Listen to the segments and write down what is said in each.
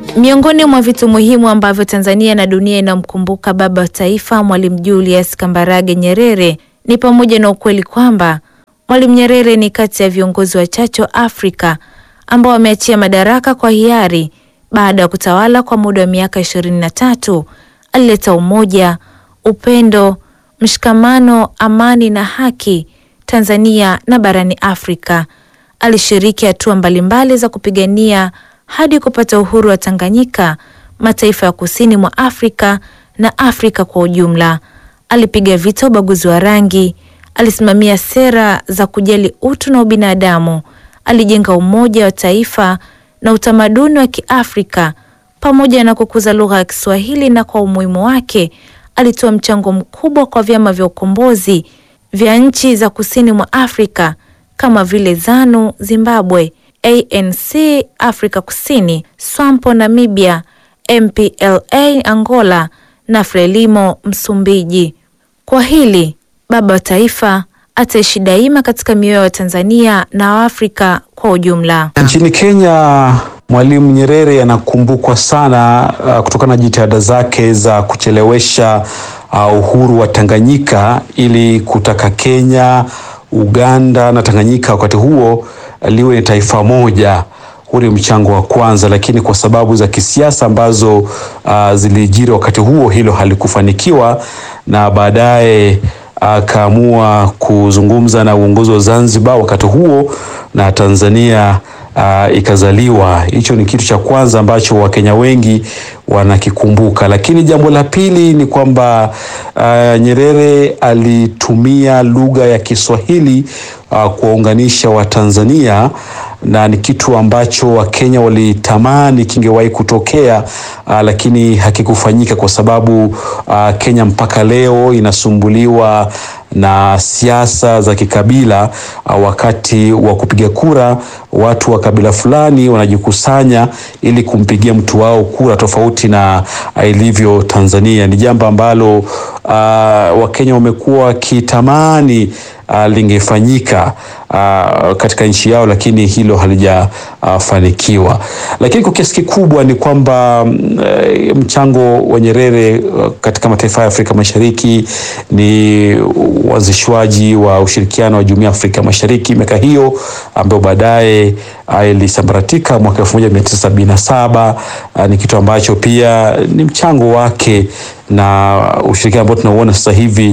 Miongoni mwa vitu muhimu ambavyo Tanzania na dunia inamkumbuka baba wa taifa Mwalimu Julius Kambarage Nyerere ni pamoja na ukweli kwamba Mwalimu Nyerere ni kati ya viongozi wachache wa Afrika ambao wameachia madaraka kwa hiari baada ya kutawala kwa muda wa miaka ishirini na tatu. Alileta umoja, upendo, mshikamano, amani na haki Tanzania na barani Afrika. Alishiriki hatua mbalimbali za kupigania hadi kupata uhuru wa Tanganyika, mataifa ya kusini mwa Afrika na Afrika kwa ujumla. Alipiga vita ubaguzi wa rangi, alisimamia sera za kujali utu na ubinadamu, alijenga umoja wa taifa na utamaduni wa Kiafrika pamoja na kukuza lugha ya Kiswahili, na kwa umuhimu wake alitoa mchango mkubwa kwa vyama vya ukombozi vya nchi za kusini mwa Afrika kama vile ZANU Zimbabwe, ANC Afrika Kusini, SWAPO Namibia, MPLA Angola na FRELIMO Msumbiji. Kwa hili baba wa taifa ataishi daima katika mioyo ya Tanzania na Waafrika kwa ujumla. Nchini Kenya, Mwalimu Nyerere anakumbukwa sana uh, kutokana na jitihada zake za kuchelewesha uh, uhuru wa Tanganyika ili kutaka Kenya, Uganda na Tanganyika wakati huo liwe ni taifa moja. Huu ni mchango wa kwanza, lakini kwa sababu za kisiasa ambazo uh, zilijiri wakati huo, hilo halikufanikiwa na baadaye akaamua kuzungumza na uongozi wa Zanzibar wakati huo na Tanzania uh, ikazaliwa. Hicho ni kitu cha kwanza ambacho Wakenya wengi wanakikumbuka, lakini jambo la pili ni kwamba uh, Nyerere alitumia lugha ya Kiswahili uh, kuwaunganisha Watanzania na ni kitu ambacho Wakenya walitamani kingewahi kutokea uh, lakini hakikufanyika kwa sababu uh, Kenya mpaka leo inasumbuliwa na siasa za kikabila. Uh, wakati wa kupiga kura watu wa kabila fulani wanajikusanya ili kumpigia mtu wao kura tofauti na uh, ilivyo Tanzania. Ni jambo ambalo uh, Wakenya wamekuwa wakitamani uh, lingefanyika uh, katika nchi yao, lakini hilo halijafanikiwa. Uh, lakini kwa kiasi kikubwa ni kwamba uh, mchango wa Nyerere uh, katika mataifa ya Afrika Mashariki ni uanzishwaji wa ushirikiano wa Jumuiya ya Afrika Mashariki miaka hiyo ambayo baadaye ilisambaratika mwaka elfu moja mia tisa sabini na saba. Uh, ni kitu ambacho pia ni mchango wake na ushirikiano ambao tunauona sasa hivi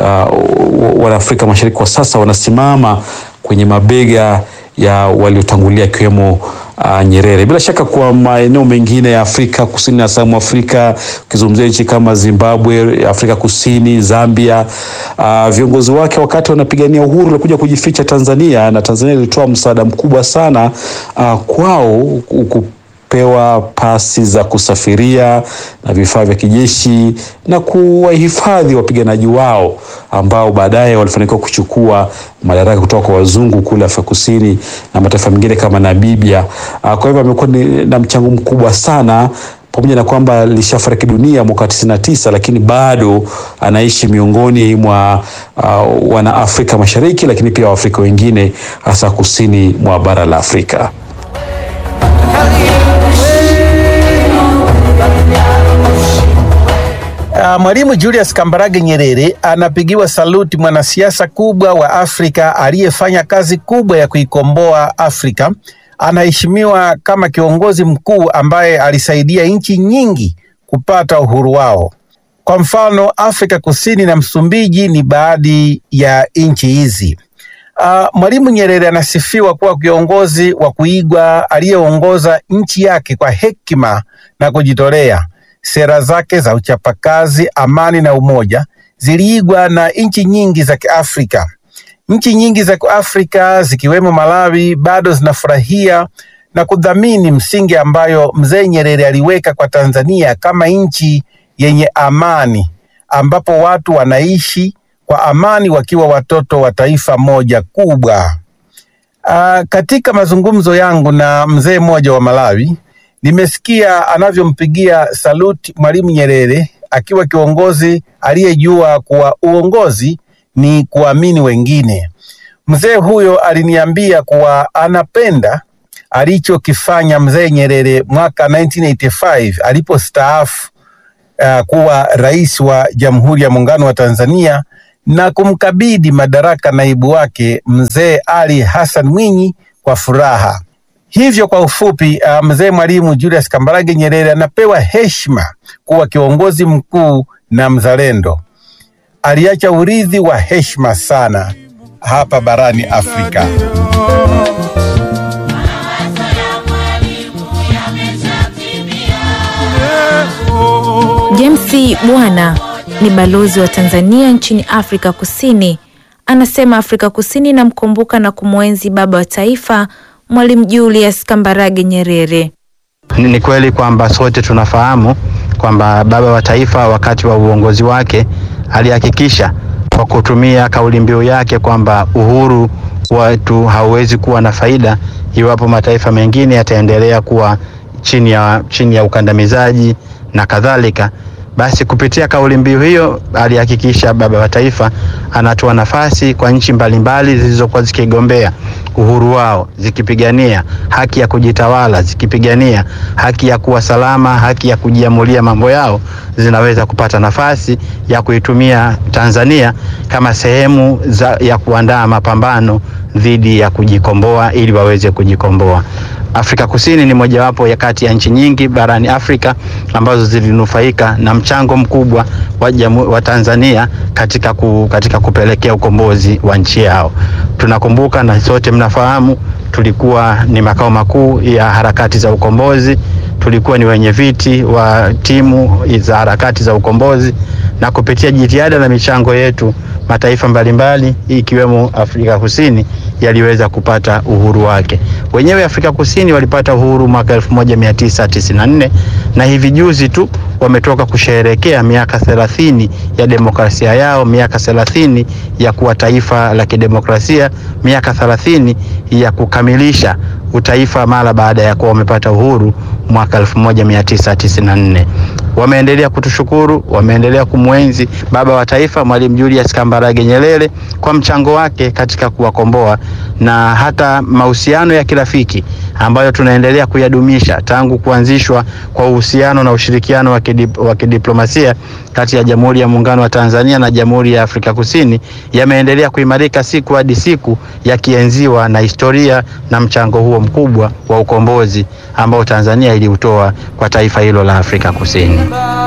uh, wana Afrika Mashariki kwa sasa wanasimama kwenye mabega ya waliotangulia akiwemo uh, Nyerere. Bila shaka kwa maeneo mengine ya Afrika Kusini na South Afrika, ukizungumzia nchi kama Zimbabwe, Afrika Kusini, Zambia, uh, viongozi wake wakati wanapigania uhuru walikuja kujificha Tanzania, na Tanzania ilitoa msaada mkubwa sana uh, kwao uku pewa pasi za kusafiria na vifaa vya kijeshi na kuwahifadhi wapiganaji wao ambao baadaye walifanikiwa kuchukua madaraka kutoka kwa wazungu kule Afrika Kusini na mataifa mengine kama Namibia. Kwa hivyo amekuwa na mchango mkubwa sana pamoja na kwamba alishafariki dunia mwaka tisini na tisa lakini bado anaishi miongoni mwa uh, wana Afrika Mashariki, lakini pia Waafrika wengine hasa kusini mwa bara la Afrika. Uh, Mwalimu Julius Kambarage Nyerere anapigiwa saluti, mwanasiasa kubwa wa Afrika aliyefanya kazi kubwa ya kuikomboa Afrika. Anaheshimiwa kama kiongozi mkuu ambaye alisaidia nchi nyingi kupata uhuru wao. Kwa mfano, Afrika Kusini na Msumbiji ni baadhi ya nchi hizi. Uh, Mwalimu Nyerere anasifiwa kuwa kiongozi wa kuigwa aliyeongoza nchi yake kwa hekima na kujitolea. Sera zake za uchapakazi, amani na umoja ziliigwa na nchi nyingi za Kiafrika. Nchi nyingi za Kiafrika zikiwemo Malawi bado zinafurahia na kudhamini msingi ambayo mzee Nyerere aliweka kwa Tanzania kama nchi yenye amani, ambapo watu wanaishi kwa amani wakiwa watoto wa taifa moja kubwa. Aa, katika mazungumzo yangu na mzee mmoja wa Malawi nimesikia anavyompigia saluti Mwalimu Nyerere akiwa kiongozi aliyejua kuwa uongozi ni kuamini wengine. Mzee huyo aliniambia kuwa anapenda alichokifanya mzee Nyerere mwaka 1985 alipostaafu uh, kuwa rais wa Jamhuri ya Muungano wa Tanzania na kumkabidhi madaraka naibu wake mzee Ali Hassan Mwinyi kwa furaha. Hivyo kwa ufupi, uh, mzee Mwalimu Julius Kambarage Nyerere anapewa heshima kuwa kiongozi mkuu na mzalendo. Aliacha urithi wa heshima sana hapa barani Afrika. James Bwana ni balozi wa Tanzania nchini Afrika Kusini. Anasema Afrika Kusini inamkumbuka na kumwenzi baba wa taifa Mwalimu Julius Kambarage Nyerere. Ni ni kweli kwamba sote tunafahamu kwamba baba wa taifa wakati wa uongozi wake alihakikisha kwa kutumia kauli mbiu yake kwamba uhuru wetu hauwezi kuwa na faida iwapo mataifa mengine yataendelea kuwa chini ya, chini ya ukandamizaji na kadhalika. Basi kupitia kauli mbiu hiyo alihakikisha baba wa taifa anatoa nafasi kwa nchi mbalimbali zilizokuwa zikigombea uhuru wao, zikipigania haki ya kujitawala, zikipigania haki ya kuwa salama, haki ya kujiamulia mambo yao, zinaweza kupata nafasi ya kuitumia Tanzania kama sehemu za, ya kuandaa mapambano dhidi ya kujikomboa ili waweze kujikomboa. Afrika Kusini ni mojawapo ya kati ya nchi nyingi barani Afrika ambazo zilinufaika na mchango mkubwa wa, jamu, wa Tanzania katika, ku, katika kupelekea ukombozi wa nchi yao. Tunakumbuka na sote mnafahamu, tulikuwa ni makao makuu ya harakati za ukombozi, tulikuwa ni wenye viti wa timu za harakati za ukombozi, na kupitia jitihada na michango yetu mataifa mbalimbali ikiwemo Afrika Kusini yaliweza kupata uhuru wake. Wenyewe Afrika Kusini walipata uhuru mwaka 1994 na hivi juzi tu wametoka kusherehekea miaka 30 ya demokrasia yao, miaka 30 ya kuwa taifa la kidemokrasia, miaka 30 ya kukamilisha utaifa mara baada ya kuwa wamepata uhuru mwaka 1994. Wameendelea kutushukuru, wameendelea kumwenzi baba wa taifa Mwalimu Julius Kambarage Nyerere kwa mchango wake katika kuwakomboa na hata mahusiano ya kirafiki ambayo tunaendelea kuyadumisha tangu kuanzishwa kwa uhusiano na ushirikiano wa kidip, wa kidiplomasia kati ya Jamhuri ya Muungano wa Tanzania na Jamhuri ya Afrika Kusini yameendelea kuimarika siku hadi siku yakienziwa na historia na mchango huo mkubwa wa ukombozi ambao Tanzania iliutoa kwa taifa hilo la Afrika Kusini.